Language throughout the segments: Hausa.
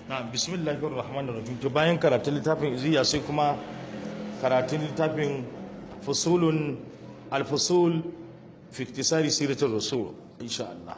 na bismillahir rahmanir rahim to bayan karatun littafin iziya sai kuma karatun littafin fusulun al-fusul fi iktisari siratul rasul insha Allah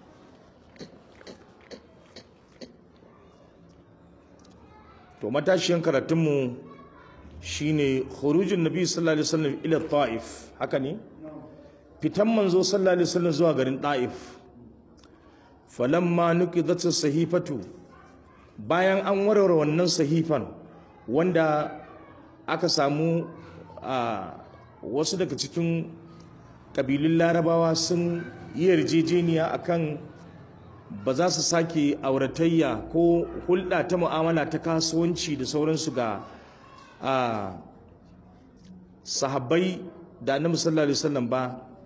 to matashiyan karatunmu shine khurujun nabi sallallahu alaihi wasallam ila ta'if haka ne fitan manzo sallallahu alaihi wasallam zuwa garin ta'if falamma nuqidat sahifatu bayan an warware wannan sahifan wanda aka samu a wasu daga cikin kabilun larabawa sun yi yarjejeniya akan ba za su sake auratayya ko hulɗa ta mu'amala ta kasuwanci da sauransu ga sahabbai da annabi sallallahu alaihi wasallam ba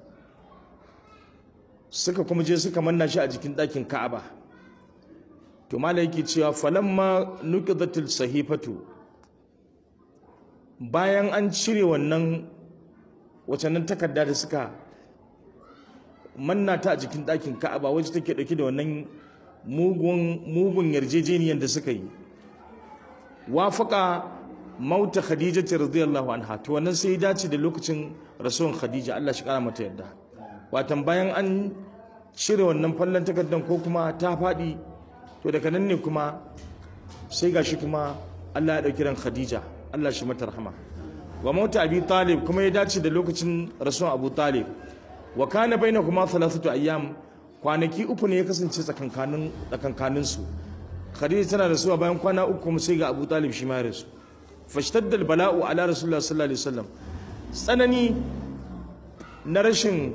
suka kuma je suka manna shi a jikin ɗakin ka'aba to mala yake cewa falamma nuqidatil sahifatu bayan an cire wannan wacannan takarda da suka manna ta a jikin ɗakin ka'aba wacce take ɗauke da wannan mugun mugun yarjejeniyar da suka yi wafaka mauta khadija ce radiyallahu anha to wannan sai ya dace da lokacin rasuwan khadija Allah shi kara mata yadda watan bayan an cire wannan fallon takardar ko kuma ta faɗi to daga nan ne kuma sai gashi kuma Allah ya ɗauki ran khadija Allah shi mata rahama wa mauta abi talib kuma ya dace da lokacin rasuwan abu talib wa kana bainakuma thalathatu ayyam kwanaki uku ne ya kasance tsakankanin tsakankanin su khadija tana rasuwa bayan kwana uku kuma sai ga abu talib shi ma ya rasu fashtadda bala'u ala rasulullah sallallahu alaihi wasallam tsanani na rashin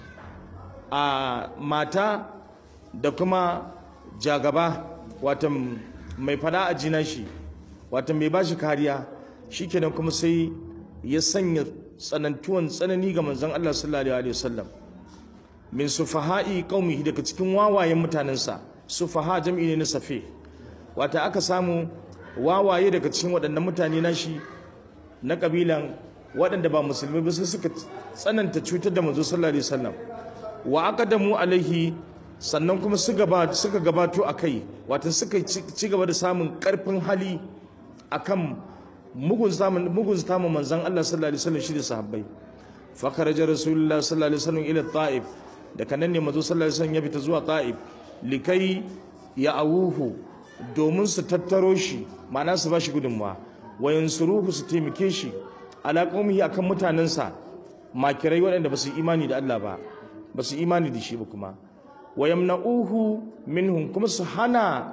a mata da kuma jagaba watan mai fada a jina shi watan mai bashi kariya shikenan kuma sai ya sanya tsanantuwan tsanani ga manzon Allah sallallahu alaihi wasallam min sufaha'i qaumihi daga cikin wawayen mutanensa sufaha jam'i ne na safe wata aka samu wawaye daga cikin waɗannan mutane na shi na kabilan waɗanda ba musulmi ba sai suka tsananta cutar da manzo sallallahu alaihi wasallam wa aqadamu alaihi sannan kuma suka gabato a kai watan suka ci gaba da samun karfin hali akan mugun samun mugun samun manzon Allah sallallahu alaihi wasallam shi da sahabbai fa kharaja rasulullah sallallahu alaihi wasallam ila ta'if da kanan ne manzo sallallahu alaihi wasallam ya fita zuwa ta'if likai ya awuhu domin su tattaro shi ma'ana su bashi gudunmawa wa yansuruhu su taimake shi ala qaumihi akan mutanensa makirai waɗanda ba su imani da Allah ba ba su imani da shi ba kuma wa yamna'uhu minhum kuma su hana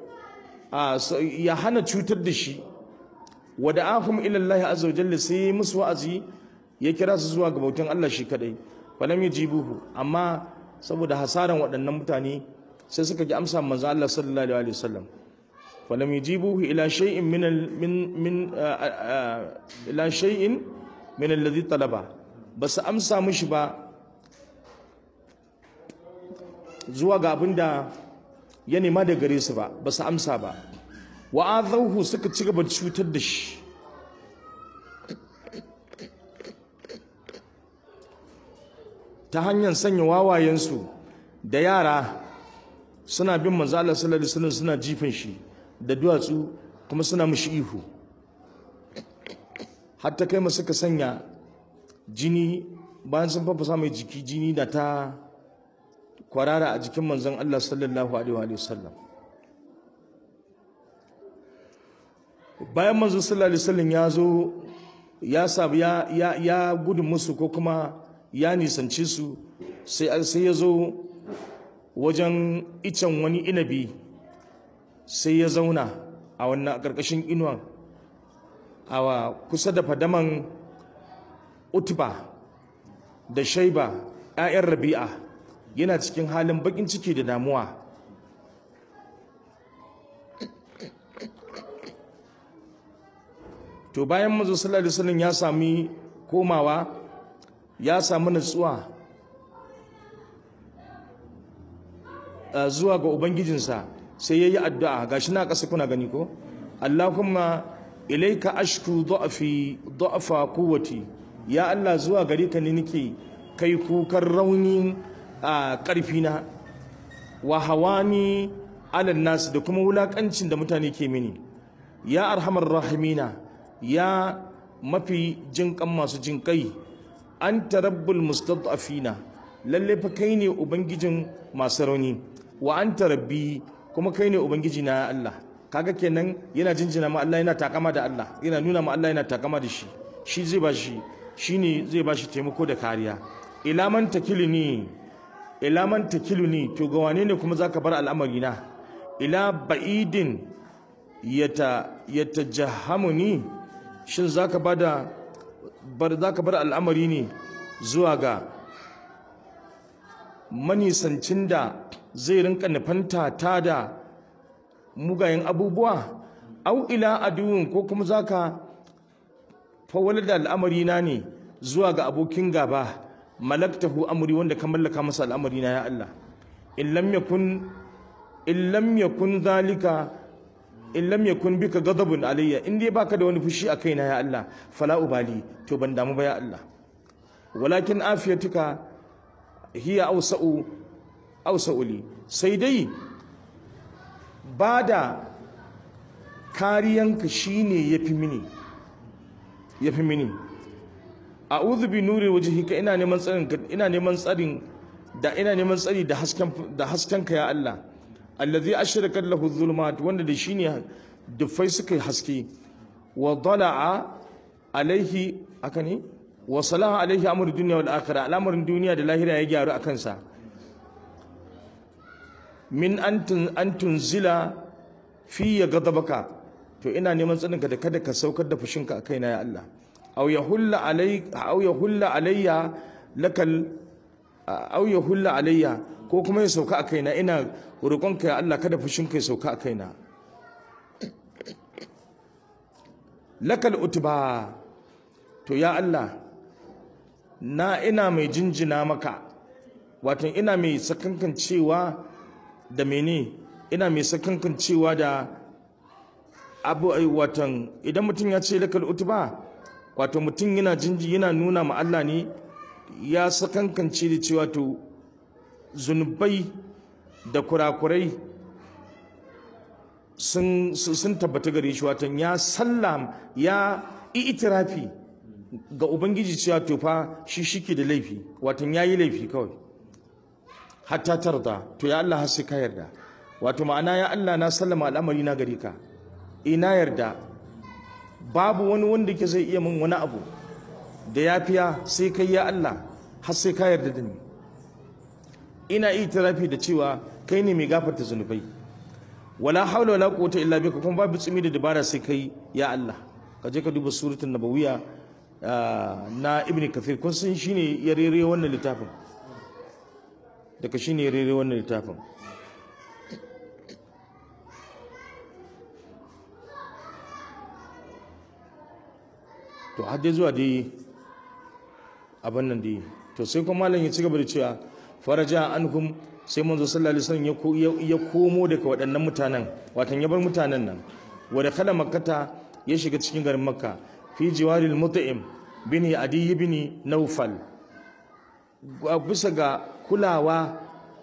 ya hana cutar da shi wa da'ahum ila Allah azza wa jalla sai musu wa'azi ya kira su zuwa ga bautan Allah shi kadai falam yajibuhu amma saboda hasaran waɗannan mutane sai suka ji amsa manzo Allah sallallahu alaihi wasallam falam yajibuhu ila shay'in min min min ila shay'in min alladhi talaba basu amsa mishi ba zuwa ga abin da ya nema da gare su ba ba su amsa ba wa'azauhu suka ci gaba da cutar da shi ta hanyar sanya wawayensu da yara suna bin manzo Allah sallallahu alaihi wasallam suna jifin shi da duwatsu kuma suna mishi ihu hatta kai masu suka sanya jini bayan sun fafasa mai jiki jini da ta kwarara a jikin manzon Allah sallallahu alaihi wa sallam bayan manzon sallallahu alaihi wasallam ya zo ya sabu ya ya ya gudun musu ko kuma ya nisanci su sai sai ya zo wajen icen wani inabi sai ya zauna a wannan karkashin inuwan a kusa da fadaman utba da shaiba 'ya'yan rabi'a yana cikin halin bakin ciki da damuwa to bayan manzo sallallahu alaihi wasallam ya sami komawa ya samu nutsuwa zuwa ga ubangijinsa sai yayi addu'a gashi na kasa kuna gani ko Allahumma ilaika ashku dha'fi dha'fa quwwati ya Allah zuwa gare ka ne nake kai kukan rauni a ƙarfina wa hawani alal nas da kuma wulakancin da mutane ke mini ya arhamar rahimina ya mafi jinkan masu jinkai anta rabbul mustad'afina lalle fa kai ne ubangijin masu rauni wa anta rabbi kuma kai ne ubangiji na ya Allah kaga kenan yana jinjina ma Allah yana takama da Allah yana nuna ma Allah yana takama da shi shi zai ba shi shine zai ba shi taimako da kariya ila man takiluni ila man takiluni to ga wane ne kuma zaka bar al'amari na ila ba'idin yata yatajahhamuni shin zaka bada bar zaka bar al'amari ne zuwa ga manisancin da zai rinka nufanta ta da mugayen abubuwa au ila aduwin ko kuma zaka fawwala da al'amari na ne zuwa ga abokin gaba malaktahu amri wanda ka mallaka masa al'amari na ya Allah in lam yakun in lam yakun zalika in lam yakun bika ghadabun alayya in dai baka da wani fushi a kaina ya Allah fala ubali to ban damu ba ya Allah walakin afiyatuka hiya awsa'u awsa'u li sai dai bada kariyanka shine yafi mini yafi mini a'udhu bi nuri wajhika ina neman tsarin ina neman tsarin da ina neman tsari da hasken da haskenka ya Allah allazi ashraka lahu dhulumat wanda da shine dufai suka haske wa dala'a alaihi akani wa salaha alaihi amru dunya wal akhirah al'amarin duniya da lahira ya gyaru akan sa min antun antun zila fi ghadabaka to ina neman tsarinka da kada ka saukar da fushinka a kaina ya Allah aw yahulla alai aw yahulla alayya lakal aw yahulla alayya ko kuma ya sauka a kaina ina roƙonka ya Allah kada fushinka ya sauka a kaina lakal utba to ya Allah na ina mai jinjina maka wato ina mai sakankan cewa da mene ina mai sakankan cewa da abu watan idan mutum ya ce lakal utba wato mutum yana jinji yana nuna ma Allah ne ya sakankance da cewa to zunubai da kurakurai sun sun tabbata gare shi watan ya sallam ya itirafi ga ubangiji cewa to fa shi shike da laifi watan yayi laifi kawai hatta tarda to ya Allah har sai ka yarda wato ma'ana ya Allah na sallama al'amari na gare ka ina yarda babu wani wanda ke zai iya min wani abu da yafiya sai kai ya Allah har sai ka yarda da ni ina itirafi da cewa kai ne mai gafarta zunubai wala haula wala quwwata illa bika kuma babu tsimi da dabara sai kai ya Allah ka je ka duba suratul nabawiyya na ibn kathir kun san shine ya rere wannan littafin daga shine ya rere wannan littafin to har dai zuwa dai abin nan dai to sai kuma malam ya ci gaba da cewa faraja anhum sai manzo sallallahu alaihi wasallam ya komo daga waɗannan mutanen watan ya bar mutanen nan wa da kala makkata ya shiga cikin garin makka fi jiwaril mut'im bin adi ibn nawfal bisa ga kulawa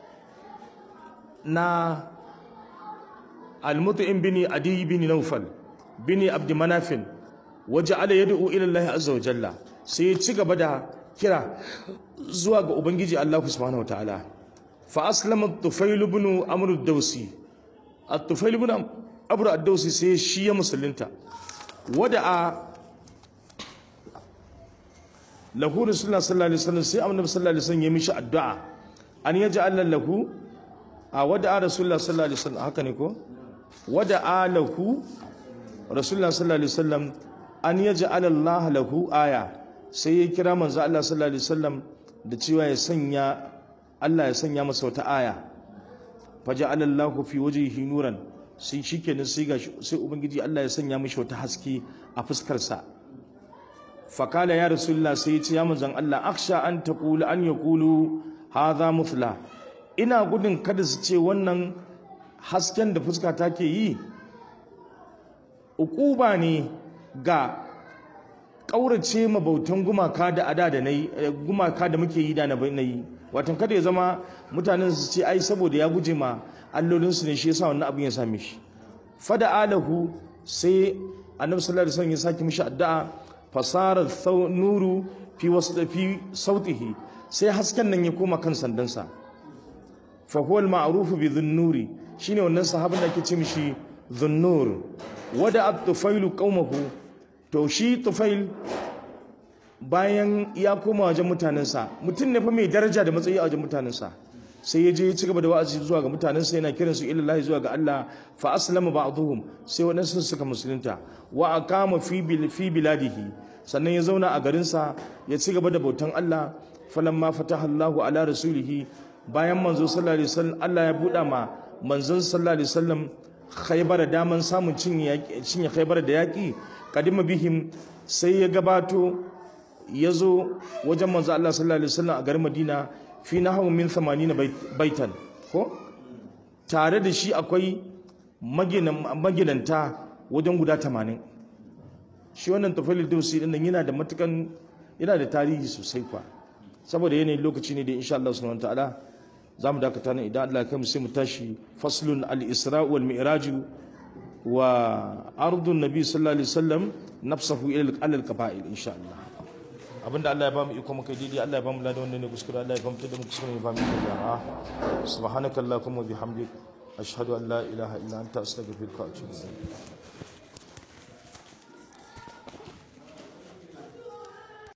na al-mut'im bin adi ibn nawfal bin abd manafin waje ala yad'u ila Allah azza wa jalla sai ya ci gaba da kira zuwa ga ubangiji Allah subhanahu wataala fa aslama tufail ibn amr ad-dawsi at-tufail ibn amr ad-dawsi sai shi ya musulunta wada'a lahu rasulullah sallallahu alaihi wasallam sai annabi sallallahu alaihi wasallam ya mishi addu'a an yaj'al lahu a wada'a rasulullah sallallahu alaihi wasallam haka ne ko wada'a lahu rasulullah sallallahu alaihi wasallam an yaj'al Allah lahu aya sai ya kira manzo Allah sallallahu alaihi wasallam da cewa ya sanya Allah ya sanya masa wata aya faja'ala Allah fi wajhihi nuran sai shikenan sai ga sai ubangiji Allah ya sanya mishi wata haske a fuskar sa fakala ya rasulullah sai ya ce ya manzon Allah aksha an taqulu an yaqulu hadha muthla ina gudun kada su ce wannan hasken da fuska take yi ukuba ne ga ƙaurace mabautan gumaka da ada da na yi gumaka da muke yi da na yi watan kada ya zama mutanen su ce ai saboda ya guje ma allolinsu ne shi yasa wannan abin ya same shi fada alahu sai annabi sallallahu alaihi wasallam ya saki mishi addu'a fasara nuru fi wasu fi sautihi sai hasken nan ya koma kan sandansa fa huwa al-ma'ruf bi dhunnuri shine wannan sahabin da ake ce mishi dhunnur wada at-tufailu qaumahu to shi tufail bayan ya koma wajen mutanensa mutum ne fa mai daraja da matsayi a wajen mutanensa sai ya je ya ci gaba da wa'azi zuwa ga mutanensa yana kiran su ilallahi zuwa ga Allah fa aslama ba'dhum sai waɗansu suka musulunta wa aqama fi bil fi biladihi sannan ya zauna a garinsa ya ci gaba da bautan Allah falamma fataha Allahu ala rasulihi bayan manzo sallallahu alaihi wasallam Allah ya buɗa ma manzon sallallahu alaihi wasallam khaybar daman samun cinye cinye khaybar da yaki kadima bihim sai ya gabato ya zo wajen manzo Allah sallallahu alaihi wasallam a garin Madina fi nahwu min 80 baitan ko tare da shi akwai maginanta wajen guda 80 shi wannan tafalil dausi din nan yana da matukan yana da tarihi sosai kwa saboda yanayin lokaci ne da insha Allah subhanahu wataala zamu dakata nan idan Allah ya kai mu sai mu tashi faslun al-isra wal mi'raj wa ardun nabi sallallahu alaihi wasallam nafsahu ila al-qaba'il insha Allah abinda Allah ya bamu iko muka daidai Allah ya bamu ladan wannan ne kuskure Allah ya bamu tada mu kuskure ne bamu iko jama'a subhanakallahumma bihamdik ashhadu an la ilaha illa anta astaghfiruka wa atubu ilayk